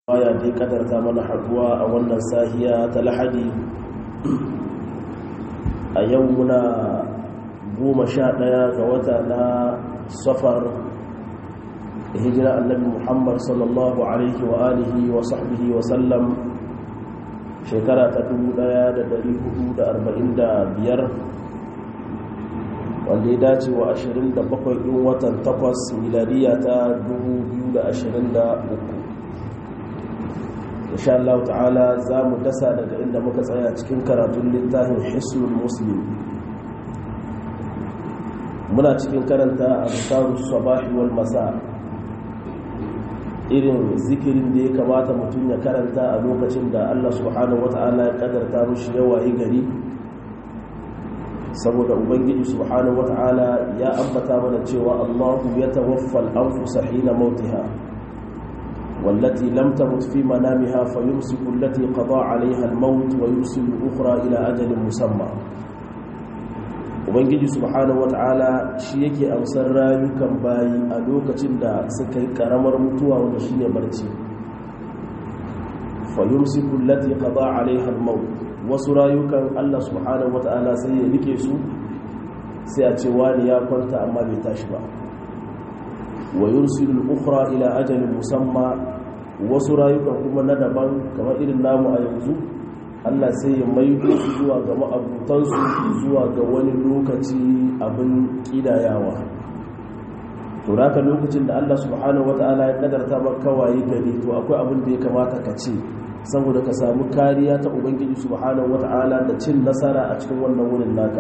baya dai kadarta mana haduwa a wannan sahiya ta lahadi a yau muna goma sha ɗaya ga wata na safar hijira annabi muhammad sallallahu alaihi wa alihi wa sahbihi wa sallam shekara ta 1445 wanda ya dace wa 27 ɗin watan 8 miladiya ta 2023 insha Allah ta'ala za mu dasa daga inda muka tsaya cikin karatun littafin hisnul muslim muna cikin karanta azkarus sabahi wal masa irin zikirin da ya kamata mutum ya karanta a lokacin da Allah subhanahu wata'ala ya kadarta mushi yawayi gari saboda ubangiji subhanahu wata'ala ya ambata mana cewa Allahu ya tawaffal anfusa hina mautiha والتي لم تمت في منامها فيمسك التي قضى عليها الموت ويرسل الأخرى إلى أجل مسمى ubangiji subhanahu wata'ala shi yake amsar rayukan bayi a lokacin da suka yi karamar mutuwa wanda shi ne barci fayumsiku allati qada alaiha al-maut wasu rayukan Allah subhanahu wata'ala sai ya rike su sai a ce wani ya kwanta amma bai tashi ba wa yursilu al-ukhra ila ajalin musamma wasu rayukan kuma na daban kamar irin namu a yanzu Allah sai ya maido su zuwa ga ma'abutansu zuwa ga wani lokaci abin kidayawa to raka lokacin da Allah subhanahu wata'ala ya kadarta maka kawai gari to akwai abin da ya kamata ka ce saboda ka samu kariya ta ubangiji subhanahu wata'ala da cin nasara a cikin wannan wurin naka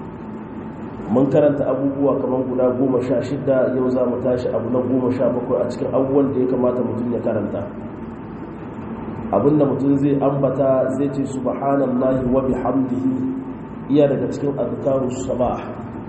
mun karanta abubuwa kamar guda goma sha shida yau za mu tashi abu na goma sha bakwai a cikin abubuwan da ya kamata mutum ya karanta abinda mutum zai ambata zai ce subhanallahi wa bihamdihi iya daga cikin azkarus sabah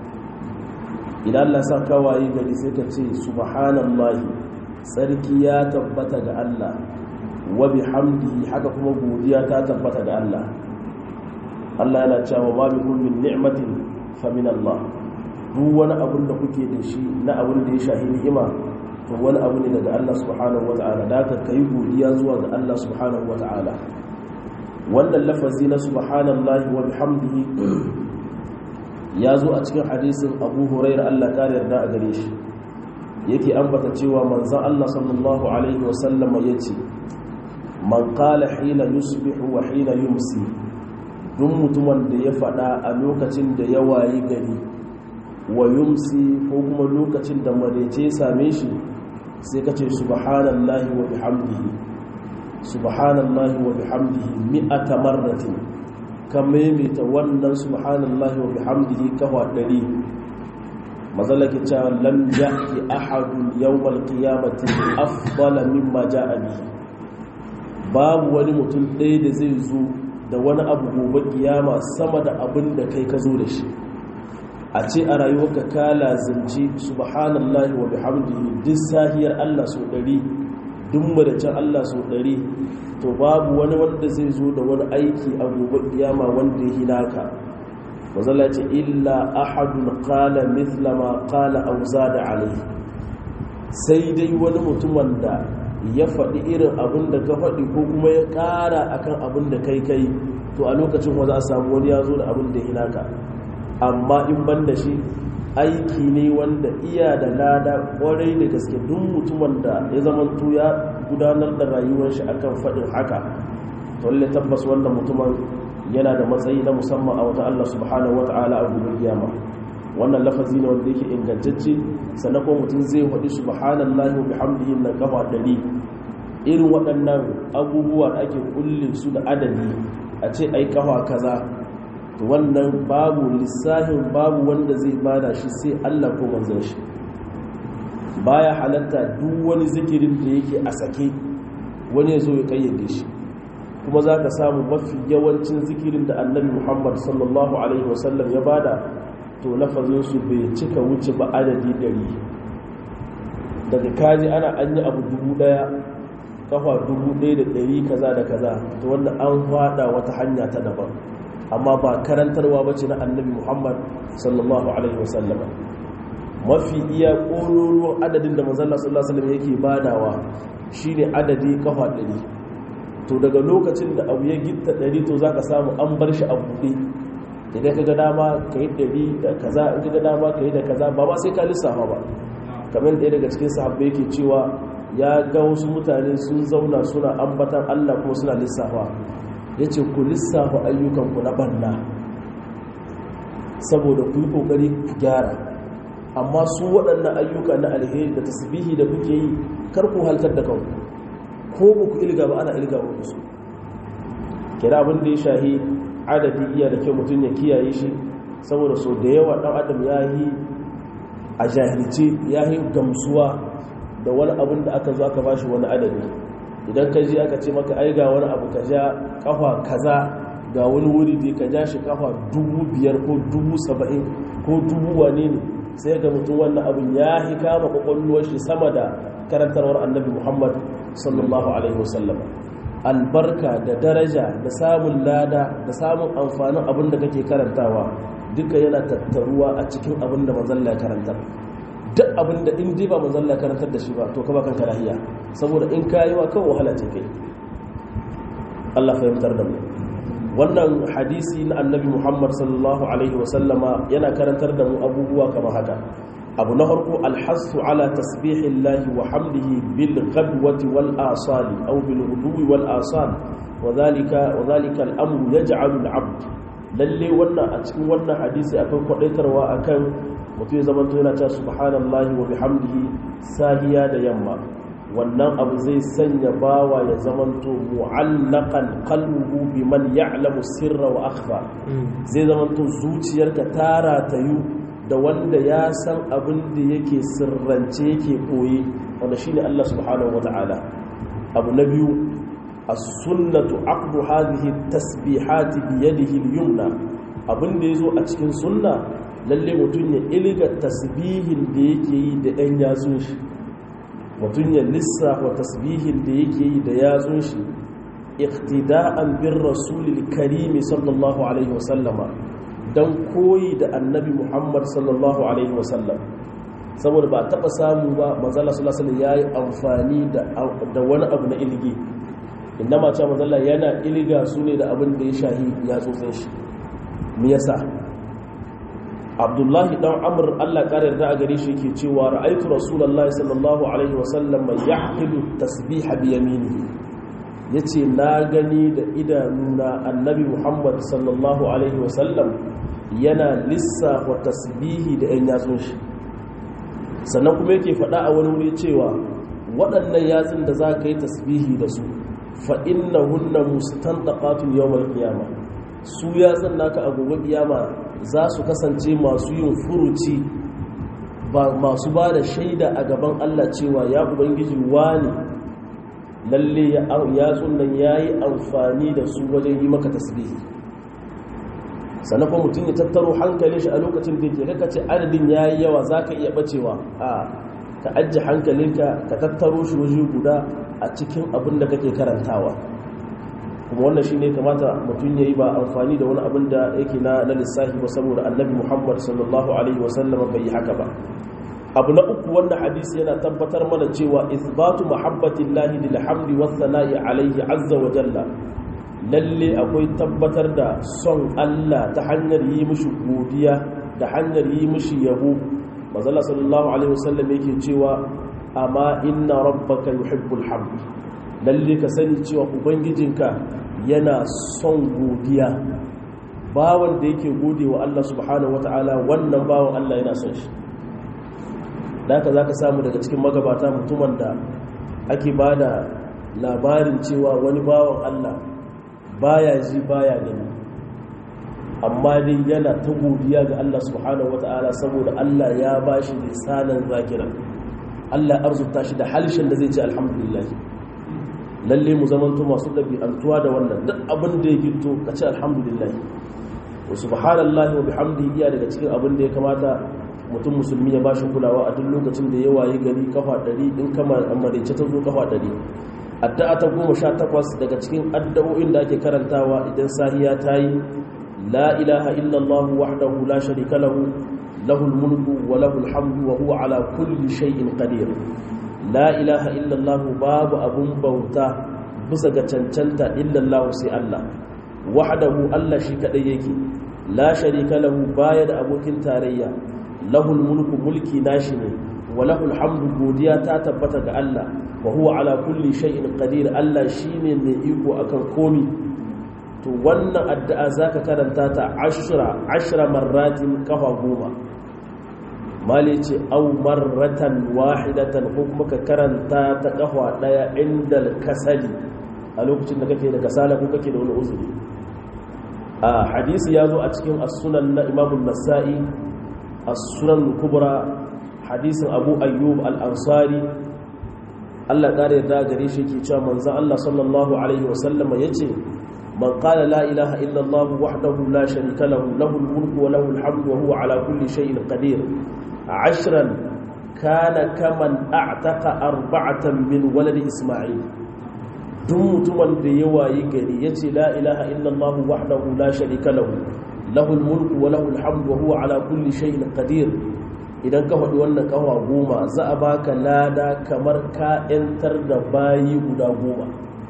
idan Allah sa kawaye gari sai ka ce subhanallahi sarki ya tabbata ga Allah wa bihamdihi haka kuma godiya ta tabbata ga Allah Allah yana cewa ma bikum min ni'matin famin Allah duk wani abin da kuke da shi na abin da ya shahi ni'ima to wani abu ne daga Allah subhanahu wa ta'ala da ka kai godiya zuwa ga Allah subhanahu wa ta'ala wannan lafazi na subhanallahi wa bihamdihi ya zo a cikin hadisin Abu Hurairah Allah kare yarda a gare shi yake ambata cewa manzon Allah sallallahu alaihi wa sallama yace man qala hina yusbihu wa hina yumsi duk mutumin da ya faɗa a lokacin da ya wayi gari wa yumsi ko kuma lokacin da marece same shi sai ka ce subhanallahi wa bihamdihi subhanallahi wa bihamdihi mi'ata marratin ka maimaita wannan subhanallahi wa bihamdihi kafa ɗari mazalaki cewa lam ya'ti ahadun yawmal qiyamati afdala mimma ja'a bihi babu wani mutum ɗaya da zai zo da wani abu gobe kiyama sama da abin da kai ka zo da shi a ce a rayuwarka ka lazimci subhanallahi wa bihamdihi duk sahiyar Allah so ɗari duk madacin Allah so ɗari to babu wani wanda zai zo da wani aiki a gobe kiyama wanda ya hinaka mazala ce illa ahadun qala mithla ma qala aw zada alayhi sai dai wani mutum wanda ya faɗi irin abin da ka faɗi ko kuma ya ƙara akan abin da kai kai to a lokacin wa za a samu wani ya zo da abin da hinaka amma in ban da shi aiki ne wanda iya da lada ƙwarai da gaske duk mutumin da ya zama ya gudanar da rayuwar shi akan faɗin haka to lalle tabbas wannan mutumin yana da matsayi na musamman a wata Allah subhanahu wata'ala a gobe kiyama wannan lafazi ne wanda yake ingantacce sannan kuma mutum zai faɗi subhanallahi wa bihamdihi na kafa ɗari irin waɗannan abubuwa da ake kulle su da adadi a ce ai kafa kaza to wannan babu lissahin babu wanda zai bada shi sai Allah ko manzon shi baya halatta duk wani zikirin da yake a sake wani ya zo ya kayyade shi kuma za ka samu mafi yawancin zikirin da annabi muhammad sallallahu alaihi wasallam ya bada to lafazinsu bai cika wuce ba adadi ɗari daga kaji ana an yi abu dubu ɗaya kafa dubu ɗaya da ɗari kaza da kaza to wanda an fada wata hanya ta daban amma ba karantarwa ba ce na annabi muhammad sallallahu alaihi wasallama mafi iya ƙororuwan adadin da manzala sallallahu alaihi wasallam yake badawa shine adadi kafa ɗari to daga lokacin da abu ya gitta ɗari to za ka samu an bar shi a buɗe idan ka ga dama ka yi ɗari da kaza in ka ga dama ka yi da kaza ba ba sai ka lissafa ba kamar ɗaya daga cikin sahabbai yake cewa ya ga wasu mutane sun zauna suna ambatan allah kuma suna lissafa ya ce ku lissafa ayyukanku na banna saboda ku yi ƙoƙari ku gyara amma su waɗannan ayyuka na alheri da tasbihi da kuke yi kar ku haltar da kanku ko ba ku ilga ba ana ilga ba su kira abin da ya shahi adadi iya da kyau mutum ya kiyaye shi saboda so da yawa ɗan adam ya yi a jahilce ya yi gamsuwa da wani abin da aka zo aka bashi wani adadi idan ka ji aka ce maka ai ga wani abu ka ja kafa kaza ga wani wuri da ka ja shi kafa dubu biyar ko dubu saba'in ko dubu wane ne sai ga mutum wannan abin ya hi kama kwakwalwar shi sama da karantarwar annabi muhammad sallallahu alaihi wasallam albarka da daraja da samun lada da samun amfanin abin da kake karantawa duka yana tattaruwa a cikin abin da manzalla ya karantar duk abin da in ba manzalla ya karantar da shi ba to ka bakan karahiya saboda in kayi wa kan wahala ce kai Allah fahimtar da mu wannan hadisi na annabi muhammad sallallahu alaihi wasallama yana karantar da mu abubuwa kamar haka abu na farko alhassu ala tasbihillahi wa hamdihi bil ghadwati wal asali aw bil ghudwi wal asal wa dhalika wa dhalika al amru yaj'alu al abd lalle wannan a cikin wannan hadisi akwai kwadaitarwa akan mutum ya zama yana cewa subhanallahi wa bihamdihi sahiya da yamma wannan abu zai sanya bawa ya zamanto mu'allaqan qalbuhu biman ya'lamu sirra wa akhfa zai zamanto zuciyarka tara tayu da wanda ya san abin da yake sirrance yake koyi wanda shine Allah subhanahu wata'ala abu na biyu as-sunnatu aqdu hadhihi tasbihati bi yadihi al-yumna abin da yazo a cikin sunna lalle mutun ya ilga tasbihin da yake yi da ɗan yatsun shi mutum ya lissafa tasbihin da yake yi da yatsun shi iktida'an bin rasulil karimi sallallahu alaihi wasallama don koyi da annabi muhammad sallallahu alaihi wasallam saboda ba taɓa samu ba manzala sallallahu ya yi amfani da wani abu na ilgi inda mace manzala yana ilga su ne da abin da ya shahi yatsotsin shi me yasa abdullahi dan amur allah ƙarar da a gare shi yake cewa ra'aitu rasulullahi sallallahu alaihi wasallam mai yahmilu tasbiha bi yaminihi yace na gani da idanuna annabi muhammad sallallahu alaihi wasallam yana lissafa tasbihi da yan yatsun shi sannan kuma yake faɗa a wani wuri cewa waɗannan yatsun da za ka yi tasbihi da su fa innahunna mustantaqatun yawmal qiyamah su yatsun naka a gobe kiyama za su kasance masu yin furuci ba masu ba da shaida a gaban Allah cewa ya ubangiji wani lalle ya tsunan ya yi amfani da su wajen yi maka tasbihi sannan kuma mutum ya tattaro hankalin shi a lokacin da ke kaka ce adadin ya yi yawa za ka iya bacewa a ka ajiye hankalinka ka tattaro shi waje guda a cikin abin da kake karantawa kuma wannan shi ne kamata mutum ya yi ba amfani da wani abin da yake na na lissafi ba saboda annabi muhammad sallallahu alaihi wasallama bai yi haka ba abu na uku wannan hadisi yana tabbatar mana cewa isbatu mahabbatillahi lil hamdi was sana'i alaihi azza wa jalla lalle akwai tabbatar da son Allah ta hanyar yi mishi godiya da hanyar yi mishi yabo manzo sallallahu alaihi wasallam yake cewa amma inna rabbaka yuhibbul hamd lalle ka sani cewa ubangijinka yana son godiya bawan da yake gode wa Allah subhanahu wataala wannan bawan Allah yana son shi da haka zaka samu daga cikin magabata mutumin da ake bada labarin cewa wani bawan Allah baya ji baya gani amma dai yana ta godiya ga Allah subhanahu wataala saboda Allah ya bashi lisanan zakira Allah arzuta shi da halishin da zai ce alhamdulillah lalle mu zamanto masu ɗabi'antuwa da wannan duk abin da ya gito ka ce alhamdulillah wa subhanallahi wa bihamdihi iya daga cikin abin da ya kamata mutum musulmi ya bashi kulawa a duk lokacin da ya wayi gari kafa ɗari in kama amarece ta zo kafa ɗari addu'a ta goma sha takwas daga cikin addu'o'in da ake karantawa idan sahiya ta yi la ilaha illallah wahdahu la sharika lahu lahul mulku wa lahul hamdu wa huwa ala kulli shay'in qadir la ilaha illallah babu abun bauta bisa ga cancanta illallah sai Allah wahdahu Allah shi kadai yake la sharika lahu baya da abokin tarayya lahul mulku mulki nashi ne wa lahul hamdu godiya ta tabbata ga Allah wa huwa ala kulli shay'in qadir Allah shine mai iko akan komi to wannan addu'a zaka karanta ta ashra ashra marratin kafa goma mali ce au marratan wahidatan ko kuma ka karanta ta kafa daya inda kasali a lokacin da kake da kasala ko kake da wani uzuri a hadisi ya zo a cikin as-sunan na Imam nasai as-sunan kubra hadisin Abu Ayyub al-Ansari Allah kare da gare shi yake cewa manzon Allah sallallahu alaihi wasallama yace man qala la ilaha illa Allah wahdahu la sharika lahu lahul mulku wa lahul hamdu wa huwa ala kulli shay'in qadir عشرا كان كمن اعتق أربعة من ولد إسماعيل duk mutumin da ya wayi gari ya ce la ilaha illallah wahdahu la sharika lahu lahul mulku wa lahul hamdu wa huwa ala kulli shay'in qadir idan ka faɗi wannan kawa goma za a baka lada kamar ka yantar da bayi guda goma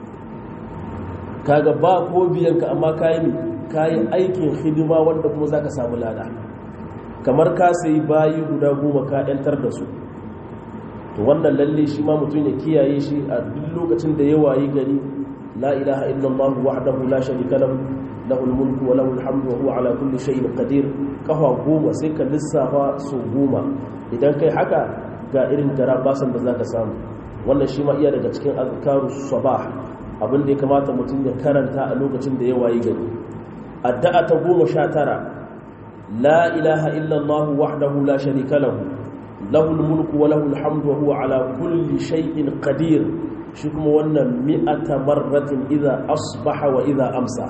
kaga ba ko biyan ka amma kayi kayi aikin hidima wanda kuma zaka samu lada kamar ka sai bayi guda goma ka yantar da su to wannan lalle shi ma mutum ya kiyaye shi a duk lokacin da ya wayi gari la ilaha illallah wahdahu la sharika lahu lahul mulku wa lahul hamdu wa huwa ala kulli shay'in qadir kafa goma sai ka lissafa su goma idan kai haka ga irin garabasan da zaka samu wannan shi ma iya daga cikin azkarus sabah abin da ya kamata mutum ya karanta a lokacin da ya wayi gari addu'a ta goma sha tara لا إله إلا الله وحده لا شريك له له الملك وله الحمد وهو على كل شيء قدير شكم وانا مئة مرة إذا أصبح وإذا أمسى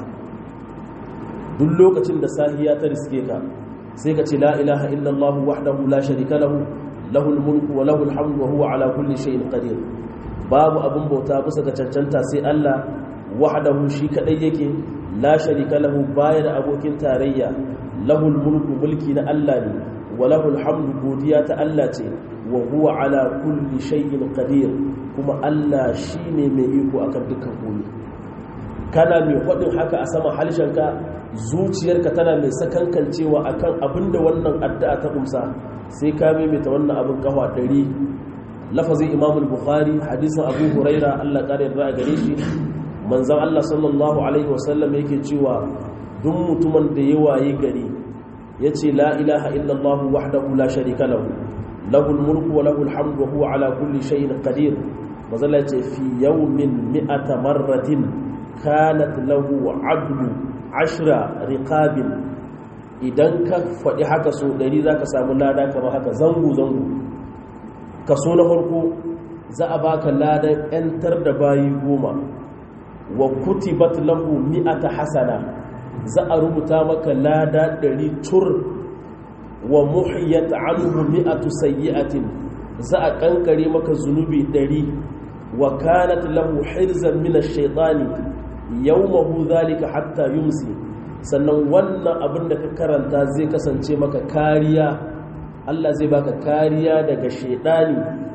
duk lokacin da sahiya ta riske ka sai ka ce la ilaha illallah wahdahu la sharika lahu lahul mulku wa lahul hamdu wa huwa ala kulli shay'in qadir babu abun bauta bisa ga cancanta sai Allah wahdahu shi kadai yake la sharika lahu baya da abokin tarayya lahul mulku mulki na Allah ne wa lahul hamdu godiya ta Allah ce wa huwa ala kulli shay'in qadir kuma Allah shine mai iko akan dukkan komai kana mai faɗin haka a sama halshenka zuciyarka tana mai sakankancewa akan abinda wannan addu'a ta kumsa sai ka maimaita wannan abin kafa ɗari lafazin imam bukhari hadisin abu huraira allah ƙara yarda a gare shi manzan allah sallallahu alaihi wasallam yake cewa duk mutumin da ya waye gari ya ce la ilaha illallah wahdahu la sharika lahu lahul mulku wa lahul hamdu wa huwa ala kulli shay'in qadir mazalla ce fi yawmin mi'ata marratin kanat lahu adlu ashra riqabin idan ka faɗi haka so ɗari za ka samu lada kamar haka zango-zango kaso na farko za a baka ladan 'yantar da bayi goma wa kutibat lahu mi'ata hasana za a rubuta maka lada ɗari tur wa muhiyat anhu mi'atu sayyi'atin za a kankare maka zunubi ɗari wa kanat lahu hirzan min ash-shaytani yawmahu zalika hatta yumsi sannan wannan abin da ka karanta zai kasance maka kariya Allah zai baka kariya daga shedani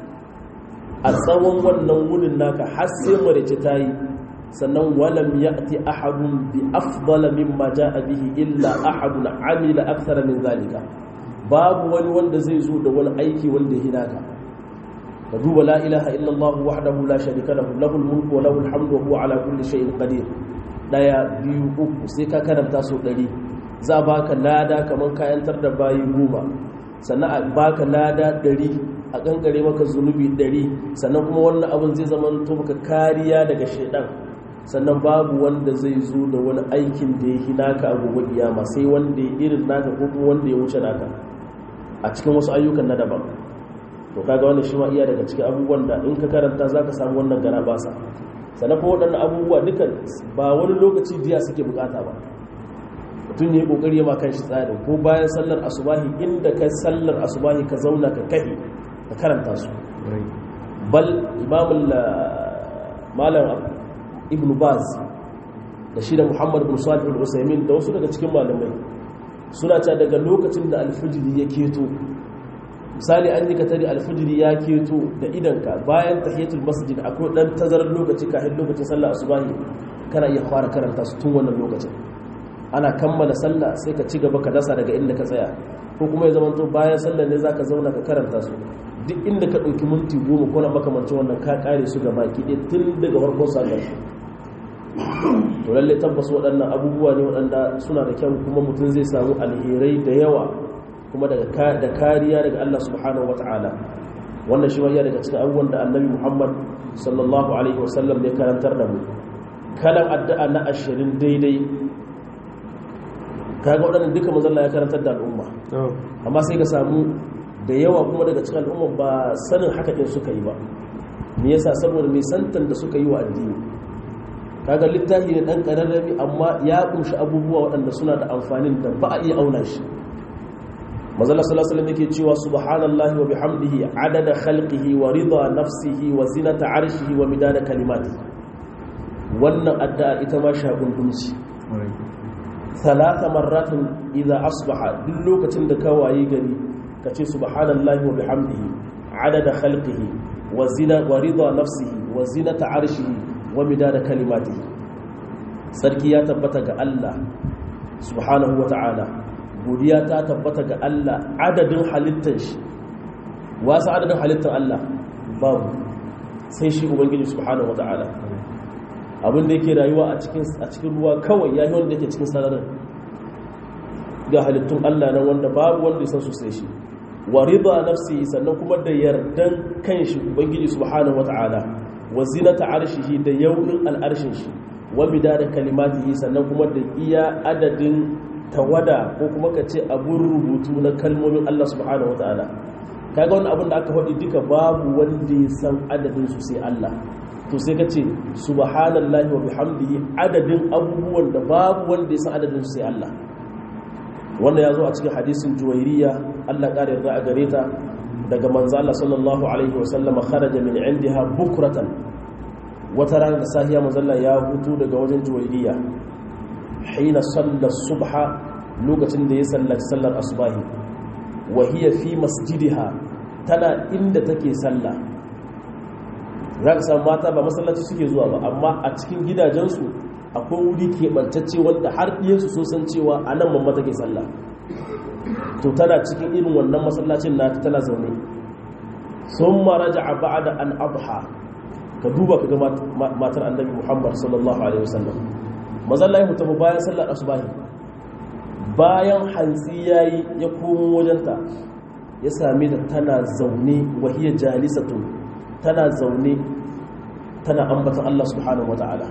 a tsawon wannan wurin naka har sai marice ta yi sannan walam ya'ti ahadun bi afdala mimma ja'a bihi illa ahadun amila akthara min zalika babu wani wanda zai zo da wani aiki wanda ya hinaka ka duba la ilaha illallah wahdahu la sharika lahu lahul mulku wa lahul hamdu wa huwa ala kulli shay'in qadir daya biyu uku sai ka karanta su ɗari za baka lada kamar kayantar da bayi goma sannan a baka lada ɗari a kankare maka zunubi ɗari sannan kuma wannan abin zai zama to maka kariya daga shaidan sannan babu wanda zai zo da wani aikin da ya naka a gobe kiyama sai wanda ya irin naka ko kuma wanda ya wuce naka a cikin wasu ayyukan na daban to kaga wannan shi ma iya daga cikin abubuwan da in ka karanta zaka samu wannan gara basa sannan kuma waɗannan abubuwa dukan ba wani lokaci jiya suke bukata ba mutum ne kokari ma kan shi tsarin ko bayan sallar asubahi inda ka sallar asubahi ka zauna ka kahi ka karanta su bal imamul malam ibn baz da shi da muhammad bin salih al-usaimin da wasu daga cikin malamai suna ta daga lokacin da alfijiri ya keto misali an yi ka tare alfijiri ya keto da idanka bayan tahiyatul masjid akwai dan tazarar lokaci kafin lokacin sallah asubahi kana iya fara karanta su tun wannan lokacin ana kammala sallah sai ka ci gaba ka dasa daga inda ka tsaya ko kuma ya zama to bayan sallah ne zaka zauna ka karanta su duk inda ka ɗauki minti goma ko na makamancin wannan ka kare su ga baki ɗaya tun daga farkon sallar to lalle tabbas waɗannan abubuwa ne waɗanda suna da kyau kuma mutum zai samu alherai da yawa kuma da kariya daga Allah subhanahu wata'ala wannan shi wani daga cikin abubuwan da annabi Muhammad sallallahu alaihi wasallam ya karantar da mu kalan addu'a na ashirin daidai kaga waɗannan duka mazalla ya karantar da al'umma amma sai ka samu da yawa kuma daga cikin al'umma ba sanin haka ɗin suka yi ba me yasa saboda mai santan da suka yi wa addini kaga littafi ne ɗan ƙararrabi amma ya ƙunshi abubuwa waɗanda suna da amfanin da ba a iya auna shi mazalla sallallahu alaihi yake cewa subhanallahi wa bihamdihi adada khalqihi wa rida nafsihi wa zinata arshihi wa midada kalimati wannan addu'a ita ma shagundunci talata marratin idza asbaha duk lokacin da ka wayi gari ka ce subhanallahi wa bihamdihi adada khalqihi wa zina wa rida nafsihi wa zinata arshihi wa midada kalimatihi sarki ya tabbata ga Allah subhanahu wa ta'ala godiya ta tabbata ga Allah adadin halittar shi wasu adadin halittar Allah babu sai shi ubangiji subhanahu wa ta'ala abinda yake rayuwa a cikin ruwa kawai ya yi wanda yake cikin sararin ga halittun Allah nan wanda babu wanda ya san su sai shi wa riba nafsi sannan kuma da yardan kanshi ubangiji subhanahu wata'ala wa zinata arshihi da yaunin al'arshin shi wa midada kalimatihi sannan kuma da iya adadin tawada ko kuma ka ce abun rubutu na kalmomin Allah subhanahu wata'ala kaga wannan abin da aka faɗi duka babu wanda ya san adadin su sai Allah to sai ka ce subhanallahi wa bihamdihi adadin abubuwan da babu wanda ya san adadin su sai Allah wanda ya zo a cikin hadisin juwairiya Allah ƙara yarda a gare ta daga manzo Allah sallallahu alaihi wa sallama kharaja min indiha bukratan wata rana da sahiya manzo Allah ya hutu daga wajen juwairiya hina salla subha lokacin da ya sallaci sallar asubahi wa hiya fi masjidiha tana inda take sallah za ka samu mata ba masallaci suke zuwa ba amma a cikin gidajensu akwai wuri keɓantacce wanda har ɗiyansu sun san cewa a nan mamma take sallah to tana cikin irin wannan masallacin na tana zaune sun maraja a ba'ada an abha ka duba ka ga matar annabi muhammad sallallahu alaihi wasallam mazalla ya mutu bayan sallar asubahi bayan hantsi yayi ya komo wajenta ya same ta tana zaune wahiyar jalisatun tana zaune tana ambatan Allah subhanahu wata'ala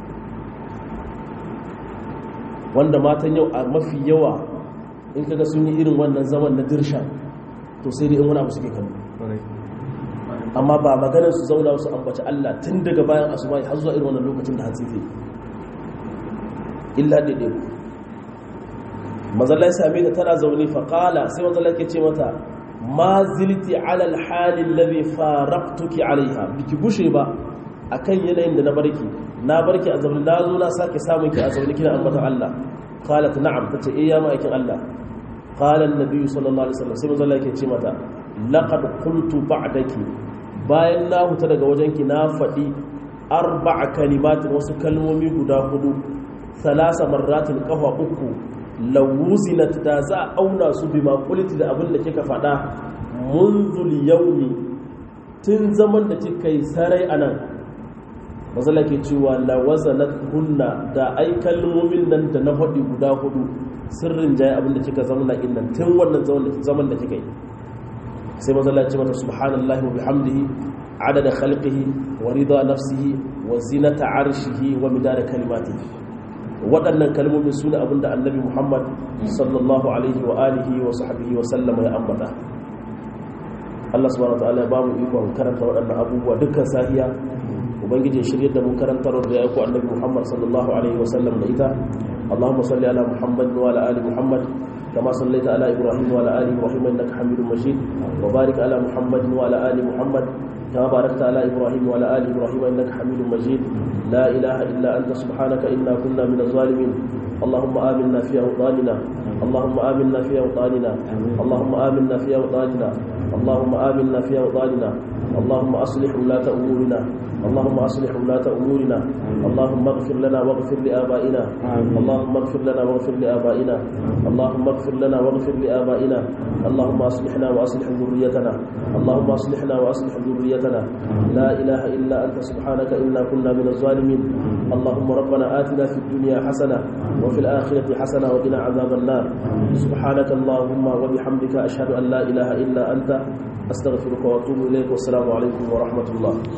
wanda matan yau a mafi yawa in kaga sun yi irin wannan zaman na dirsha to sai dai in wani abu suke kallo amma ba maganar su zauna su ambaci Allah tun daga bayan asuba har zuwa irin wannan lokacin da hatsi zai illa daidai ku mazallai same ta tana zaune faƙala sai mazallai ke ce mata ma zilti alal halin labe faraqtuki alaiha biki gushe ba akan yanayin da na barki na barki a zaune na zo na sake samun ki a zaune kina ambatan Allah qalat na'am tace eh ya ma'aikin Allah qala an-nabi sallallahu alaihi wasallam sai manzo yake ce mata laqad qultu ba'daki bayan na huta daga wajenki na faɗi arba'a kalimatin wasu kalmomi guda hudu salasa marratin kafa uku lawuzinat da za a auna su bi makuliti da abin da kika faɗa munzul yaumi tun zaman da kika yi sarai a nan mazala ke cewa lawazanat hunna da ai kalmomin nan da na faɗi guda hudu sirrin jaye abin da kika zama innan tun wannan zaman da kika yi sai mazala ce mata subhanallahi wa bihamdihi adada khalqihi wa rida nafsihi wa zinata arshihi wa midada kalimatihi waɗannan kalmomin su ne abinda annabi muhammad sallallahu alaihi wa alihi wa sahbihi wa sallama ya ambata Allah subhanahu wa ta'ala ya ba mu ikon karanta waɗannan abubuwa dukkan sahiya ubangiji shirye da mu karantar da ya ku annabi muhammad sallallahu alaihi wa sallam da ita اللهم صل على محمد وعلى ال محمد كما صليت على ابراهيم وعلى ال ابراهيم انك حميد مجيد وبارك على محمد وعلى ال محمد كما باركت على ابراهيم وعلى ال ابراهيم انك حميد مجيد لا اله الا انت سبحانك انا كنا من الظالمين اللهم امنا في اوطاننا اللهم امنا في اوطاننا اللهم امنا في اوطاننا اللهم آمنا في أوطاننا اللهم أصلح ولاة أمورنا اللهم أصلح ولاة أمورنا اللهم اغفر لنا واغفر لآبائنا اللهم اغفر لنا واغفر لآبائنا اللهم اغفر لنا واغفر لآبائنا اللهم أصلحنا وأصلح ذريتنا اللهم أصلحنا وأصلح ذريتنا لا إله إلا أنت سبحانك إنا كنا من الظالمين اللهم ربنا آتنا في الدنيا حسنة وفي الآخرة حسنة وقنا عذاب النار سبحانك اللهم وبحمدك أشهد أن لا إله إلا أنت أستغفرك وأتوب إليك والسلام عليكم ورحمة الله